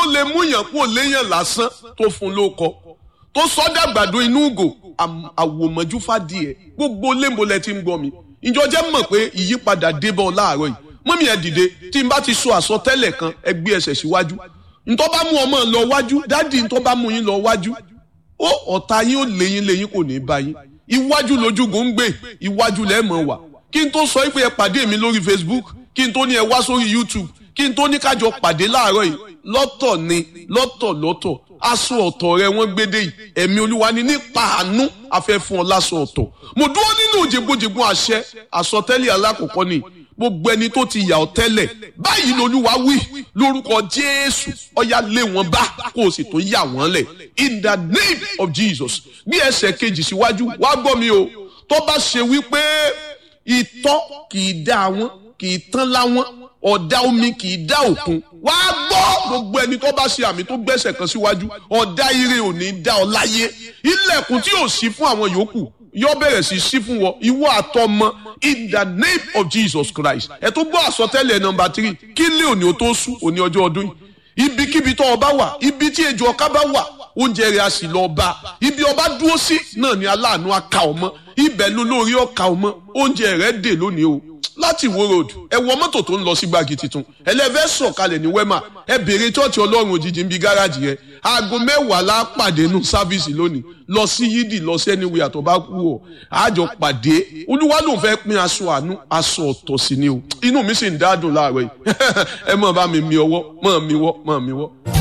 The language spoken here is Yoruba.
lè mú yàn kó léyàn lásán tó fún lóko tó sọ́dà gbàdo inú ugò àwòmọ́jú fàdíẹ̀ gbogbo lémbolẹ̀ tí ń gbọ́ mi ìjọ jẹ́ mọ̀ pé ìyípadà débọ̀ láàárọ̀ yìí mọ́mí ẹ̀ dìde tí n bá ti sọ àsọtẹ́lẹ̀ kan ẹ gbé ẹsẹ̀ síwájú ntọ́ bá mú ọmọ lọ wájú dádì ntọ́ bá mú yín lọ wájú ó ọ̀tá yín ó léyìn léyìn kò ní bá yín iwájú lójúgùn ń gbé iwájú lẹ́ẹ̀mọ̀ wà kí n tó sọ pé ẹ pàdé mi lórí Facebook kí n tó ní ẹ wá sórí YouTube kí n tó ní kájọ pàdé láàárọ̀ yìí lọ́tọ̀ ni lọ́tọ̀ lọ́tọ̀ aṣọ ọ̀tọ̀ rẹ wọ́n gbédè yìí ẹ̀mí olúwa ni nípa àánú afẹ́ fún ọ láṣọ ọ̀tọ̀ mo dúró nínú jẹgbójẹgbó àṣẹ àsọtẹ́lẹ̀ alákọ̀ọ́kọ́ ni gbogbo ẹni tó ti yà ọ́ tẹ́lẹ̀ báyìí lolúwa wí lórúkọ jésù ọ̀yà lé wọn bá kó o sì tó yà wọ́n lẹ̀ in the name of jesus bí ẹsẹ̀ kejì síwájú wá gbọ́ mi o tó bá ṣe wípé ìtọ́ kì í dá wọn kì í tán láwọn ọ̀dà omi kì í dá òkun wá gbọ́ gbogbo ẹni tó bá ṣe àmì tó gbẹ́sẹ̀ kan síwájú ọ̀dà ire ò ní dá ọ láyé ilẹ̀kùn tí ò sí fún àwọn yòókù yóò bẹ̀rẹ̀ sí sí fún wọn ìwọ àtọmọ in the name of Jesus Christ ẹ tó gbọ́ àsọtẹ́lẹ̀ nọmba three kí lé òní o tó sùn òní ọjọ́ ọdún yìí ibikíbi tó ọba wà ibi tí ejò ọká bá wà oúnjẹ rẹ̀ a sì lọ bá ibi ọba dúró sí náà ni aláàánú aka ọmọ ibẹ̀ ló lórí ọka ọmọ oúnjẹ rẹ̀ dè lónìí o láti Ìwó road ẹ wọ mọ́tò tó ń lọ sí gbági tuntun ẹlẹ́fẹ́ sọ̀kalẹ̀ ní wema ẹ béèrè chọ́ọ̀chì ọlọ́run òjijì ń bi gáràjì rẹ aago mẹ́wàá la pàdé nù sáfíìsì lónìí lọ sí yídì lọ sí ẹniwé àtọ̀ bá kú ọ àjọ pàdé olúwa ló ń fẹ́ pín aṣọ àánú aṣọ ọ̀tọ̀ sí ni o inú mi sì ń dádùn láàárọ̀ yìí ẹ mọ̀ bá mi mi ọwọ́ mọ̀ mi wọ́ mọ̀ mi wọ́.